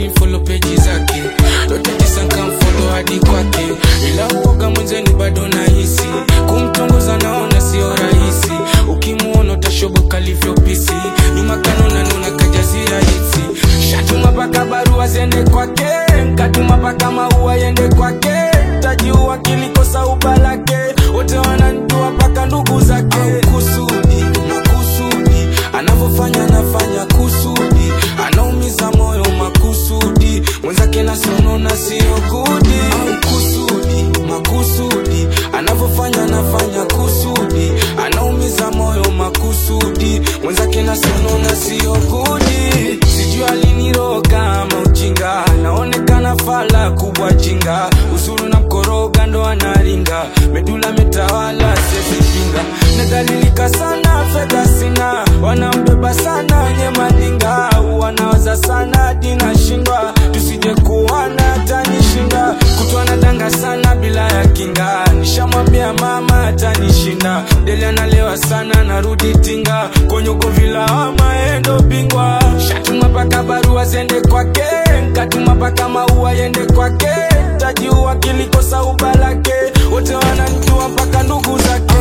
ni follow peji zake lote tisa nkamfollow hadi kwake ila uoga mwenzeni bado nahisi kumtongoza naona sio rahisi ukimuona utashoboka livyopisi nyuma kanona naona kajazia hisi shatuma paka barua ziende kwake nkatuma paka maua yende kwake tajiua kilikosa ubalake wote wananjua paka ndugu zake kusudi makusudi anavyofanya anafanya kusudi anaumiza moyo makusudi mwenzake nasonona sio gudi kusudi makusudi anavyofanya anafanya kusudi anaumiza moyo makusudi mwenzake nasonona sio gudi sijui aliniroga ama ujinga naonekana fala kubwa jinga usuru na mkoroga ndo anaringa medula metawala sezipinga nadhalilika sana fedha sina wanambeba sana wenye madinga wanawaza sana dinashindwa tusije kuwana tanishinda kutwa nadanga sana bila ya kinga nishamwambia mama atanishinda deli analewa sana narudi tinga konyoko vilawama endo bingwa shatuma paka barua zende kwake nkatuma paka maua yende kwake tajiua kilikosa ubalake wote wananjua mpaka ndugu zake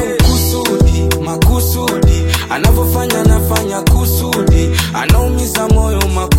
kusudi makusudi anavyofanya anafanya kusudi anaumiza moyo makusudi